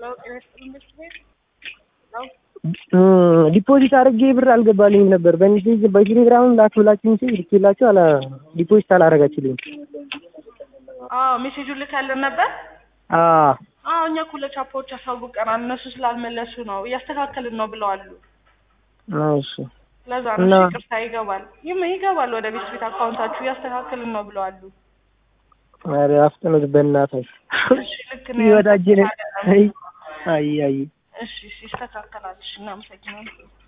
ዲፖዚት አድርጌ ብር አልገባልኝም ነበር። በሜሴጅ በቴሌግራም ላክብላችሁ ሜሴጅ ልኬላችሁ አላ ዲፖዚት አላረጋችሁልኝም። አዎ ሜሴጁን ልካለን ነበር። አዎ አዎ እኛ እኮ ለቻፓዎች አሳውቀናል። እነሱ ስላልመለሱ ነው እያስተካከልን ነው ብለዋሉ። እሺ ለዛ ነው እና- እሺ፣ ይቅርታ ይገባል ይም ይገባል ወደ ቤት ቤት አካውንታችሁ እያስተካከልን ነው ብለዋሉ። ኧረ አፍጥኑት በእናታችሁ። እሺ ልክ ነው። ይወዳጅ ነኝ። አይ አይ አይ እሺ እሺ ይስተካከላል። እሺ እናመሰግናለን።